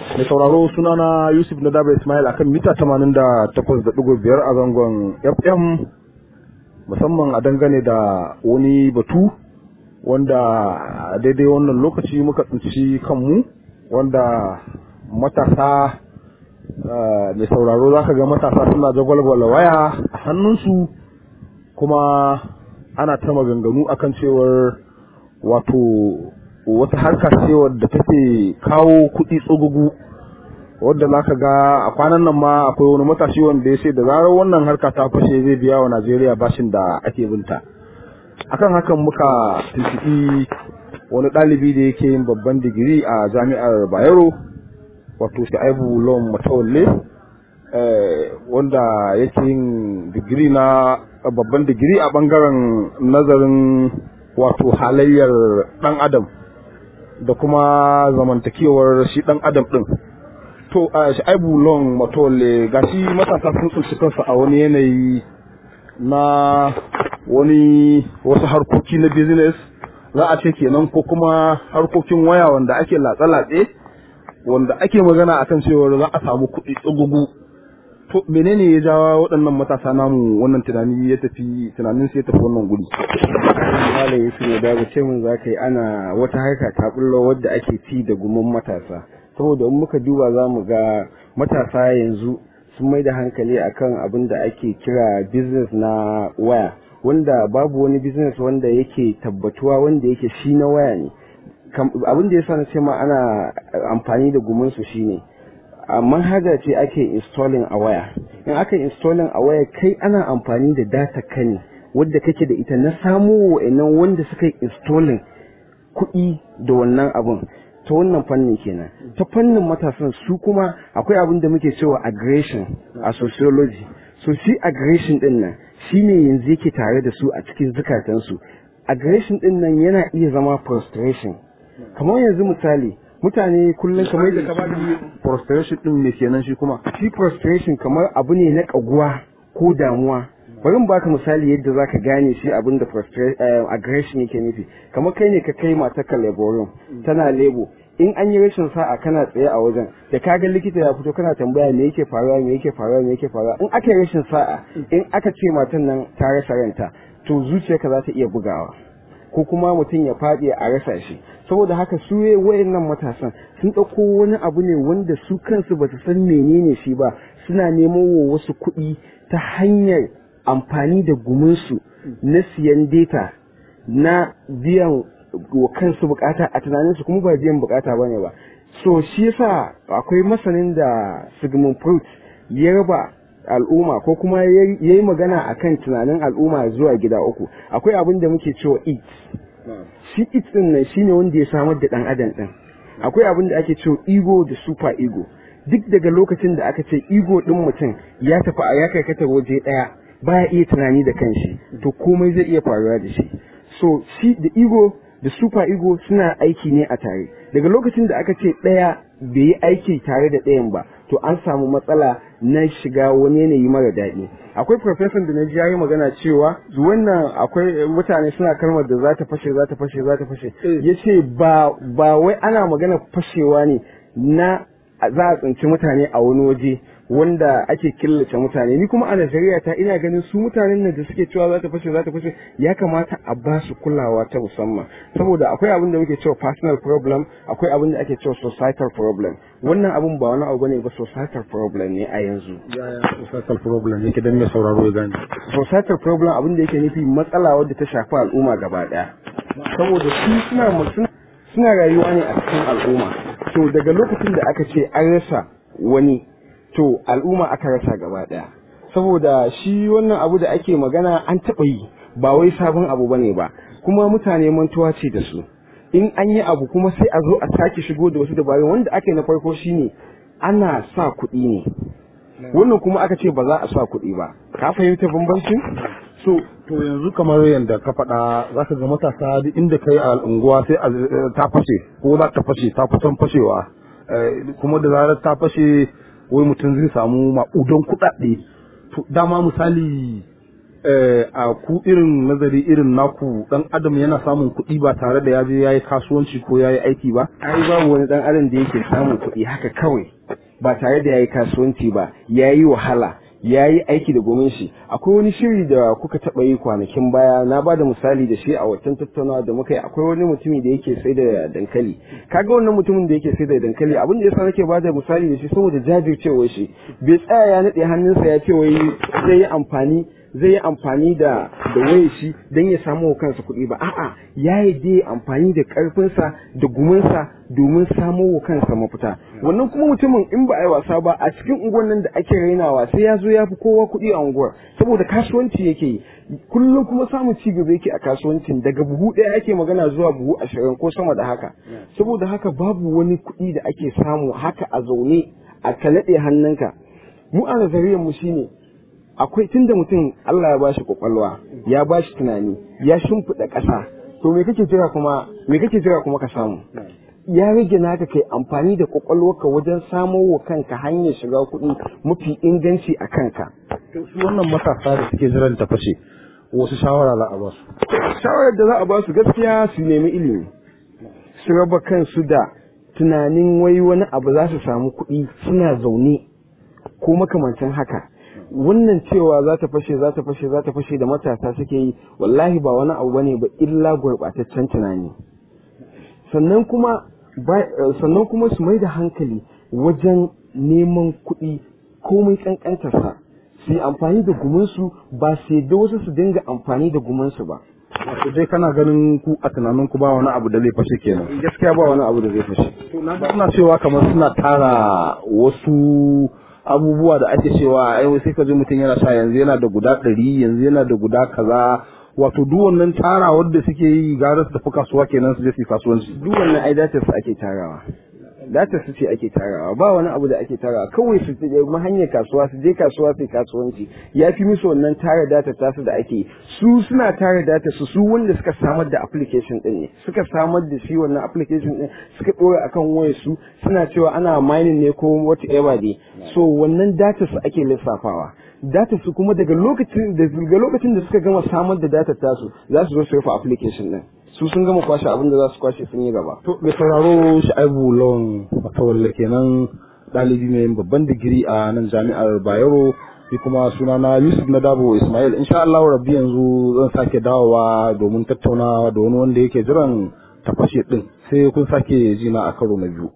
Mai sauraro sunana Yusuf na Daba Ismail akan mita 88.5 a zangon FM musamman a dangane da wani batu wanda a daidai wannan lokaci muka tsinci kanmu wanda matasa mai sauraro za ka ga matasa suna jagwalgwala waya a hannunsu kuma ana ta maganganu akan cewar wato wata harka ce wadda take kawo kuɗi tsogugu wadda za ka ga a kwanan nan ma akwai wani matashi wanda ya ce da zarar wannan harka ta fashe zai biya wa najeriya bashin da ake binta akan hakan muka tuntuɓi wani ɗalibi da yake yin babban digiri a jami'ar bayero wato sha'ibu lom matawalle wanda yake yin digiri na babban digiri a ɓangaren nazarin wato halayyar ɗan adam da kuma zamantakewar shi ɗan adam ɗin to a sha'ibu long matole gashi matasa sun tsinci kansu a wani yanayi na wani wasu harkoki na business za a ce kenan ko kuma harkokin waya wanda ake latsa-latse wanda ake magana akan cewar za a samu kuɗi tsugugu to menene ya jawa waɗannan matasa namu wannan tunani ya tafi tunanin sai ya tafi wannan guri Malam Yusuf ne da ce mun zaka yi ana wata harka ta bullo wadda ake ci da gumin matasa saboda in muka duba za mu ga matasa yanzu sun mai da hankali akan abin da ake kira business na waya wanda babu wani business wanda yake tabbatuwa wanda yake shi na waya ne abin da yasa na ce ma ana amfani da gumin su shine a manhaja ce ake installing a waya in aka installing a waya kai ana amfani da data ka ne wadda kake da ita na samo wa'annan wanda suka yi installing kuɗi da wannan abun ta wannan fannin kenan ta fannin matasan su kuma akwai abin da muke cewa aggression a sociology so shi aggression din nan shine yanzu yake tare da su a cikin zukatansu aggression din nan yana iya zama frustration kamar yanzu misali mutane kullum kamar da ka bada frustration din me kenan shi kuma shi frustration kamar abu ne na kaguwa ko damuwa bari mu baka misali yadda zaka gane shi abin da aggression yake nufi kamar kai ne ka kai matar ka laborin tana lebo in an yi rashin sa'a kana tsaye a wajen da ka ga likita ya fito kana tambaya me yake faruwa me yake faruwa me yake faruwa in aka yi rashin sa'a in aka ce matan nan ta rasa ranta to zuciyarka za ta iya bugawa ko kuma mutum ya faɗi a rasa shi saboda haka su wayannan matasan sun ɗauko wani abu ne wanda su kansu ba su san menene shi ba suna nemo wa wasu kuɗi ta hanyar amfani da guminsu na siyan data na biyan wa kansu bukata a tunaninsu kuma ba biyan bukata bane ba so shi yasa akwai masanin da Sigmund Freud ya raba al'umma ko kuma ya yi magana akan tunanin al'umma zuwa gida uku akwai abin da muke cewa it shi it din nan shine wanda ya samar da dan adam din akwai abin da ake cewa ego da super ego duk daga lokacin da aka ce ego din mutum ya tafi a ya karkata waje daya baya iya tunani da kanshi to komai zai iya faruwa da shi so shi da ego da super ego suna aiki ne a tare daga lokacin da aka ce ɗaya bai yi aiki tare da ɗayan ba to an samu matsala na shiga wani yanayi mara daɗi akwai professor da na ji yayi magana cewa wannan akwai mutane suna kalmar da za ta fashe za ta fashe za ta fashe ya ce ba ba wai ana magana fashewa ne na za a tsinci mutane a wani waje wanda ake killace mutane ni kuma a Najeriya ta ina ganin su mutanen nan da suke cewa za ta fashe za ta fashe ya kamata a ba su kulawa ta musamman saboda akwai abin da muke cewa personal problem akwai abin da ake cewa societal problem wannan abin ba wani abu bane ba societal problem ne a yanzu societal problem yake dan mai sauraro ya gane societal problem abin da yake nufi matsala wadda ta shafi al'umma gaba daya saboda su suna suna rayuwa ne a cikin al'umma to daga lokacin da aka ce an rasa wani to al'umma aka rasa gaba daya saboda shi wannan abu da ake magana an taɓa yi ba wai sabon abu bane ba kuma mutane mantuwa ce da su in an yi abu kuma sai a zo a sake shigo da wasu dabarun wanda ake na farko shine ana sa kuɗi ne wannan kuma aka ce ba za a sa kuɗi ba ka fahimta bambancin so to yanzu kamar yadda ka faɗa za ka ga matasa duk inda kai a unguwa sai ta fashe ko za ta fashe ta kusan fashewa kuma da zarar ta fashe wai mutum zai samu maƙudan kuɗaɗe to dama misali a ku irin nazari irin naku dan adam yana samun kuɗi ba tare da ya je ya yi kasuwanci ko ya yi aiki ba ai babu wani dan adam da yake samun kuɗi haka kawai ba tare da ya yi kasuwanci ba ya yi wahala ya yi aiki da gomin shi akwai wani shiri da kuka taɓa yi kwanakin baya na ba da misali da shi a wancan tattaunawa da muka yi akwai wani mutumi da yake sai da dankali kaga wannan mutumin da yake sai da dankali abin da yasa nake ba da misali da shi saboda jajircewar shi bai tsaya ya naɗe hannunsa ya ce wai zai yi amfani zai yi amfani da da wayar shi don ya samu wa kansa kuɗi ba a'a ya yi dai amfani da ƙarfinsa da guminsa domin samo wa kansa mafita wannan kuma mutumin in ba a yi wasa ba a cikin unguwar nan da ake rainawa sai ya zo ya fi kowa kuɗi a unguwar saboda kasuwanci yake yi kullum kuma samun ci gaba yake a kasuwancin daga buhu ɗaya ake magana zuwa buhu ashirin ko sama da haka saboda haka babu wani kuɗi da ake samu haka a zaune a kalaɗe hannunka mu a nazariyar mu shine akwai tunda mutum Allah ya bashi kwakwalwa ya bashi tunani ya shimfiɗa ƙasa to me kake jira kuma me kake jira kuma ka samu ya rage naka kai amfani da kwakwalwarka wajen samo wa kanka hanyar shiga kuɗi mafi inganci a kanka su wannan matasa da suke jiran ta fashe wasu shawara za a ba su shawarar da za a ba su gaskiya su nemi ilimi su raba kansu da tunanin wai wani abu za su samu kuɗi suna zaune ko makamancin haka wannan cewa za ta fashe za ta fashe za ta fashe da matasa suke yi wallahi ba wani abu bane ba illa gurɓataccen tunani sannan kuma sannan kuma su mai da hankali wajen neman kuɗi komai ƙanƙantarsa su yi amfani da guminsu ba sai da wasu su dinga amfani da guminsu ba wato dai kana ganin ku a tunanin ku ba wani abu da zai fashe kenan gaskiya ba wani abu da zai fashe suna cewa kamar suna tara wasu abubuwa da ake cewa ai sai ka ji mutum yana sha yanzu yana da guda ɗari yanzu yana da guda kaza wato duk wannan tara wanda suke yi gara su tafi kasuwa kenan su je su kasuwanci duk wannan ai datar su ake tarawa datar su ce ake tarawa ba wani abu da ake tarawa kawai su je hanyar kasuwa su je kasuwa su kasuwanci ya fi musu wannan tara data tasu da ake su suna tara data su su wanda suka samar da application din ne suka samar da shi wannan application din suka dora akan wayar su suna cewa ana mining ne ko whatever dai so wannan data su ake lissafawa data su kuma daga lokacin daga lokacin da suka gama samar da data tasu za su zo su rufe application din su sun gama kwashe abin da za su kwashe sun yi gaba to mai sauraro sha'ibu lawan matawalle kenan ɗalibi mai babban digiri a nan jami'ar bayero shi kuma sunana yusuf na dabo ismail insha allahu rabbi yanzu zan sake dawowa domin tattaunawa da wani wanda yake jiran tafashe din sai kun sake jina a karo na biyu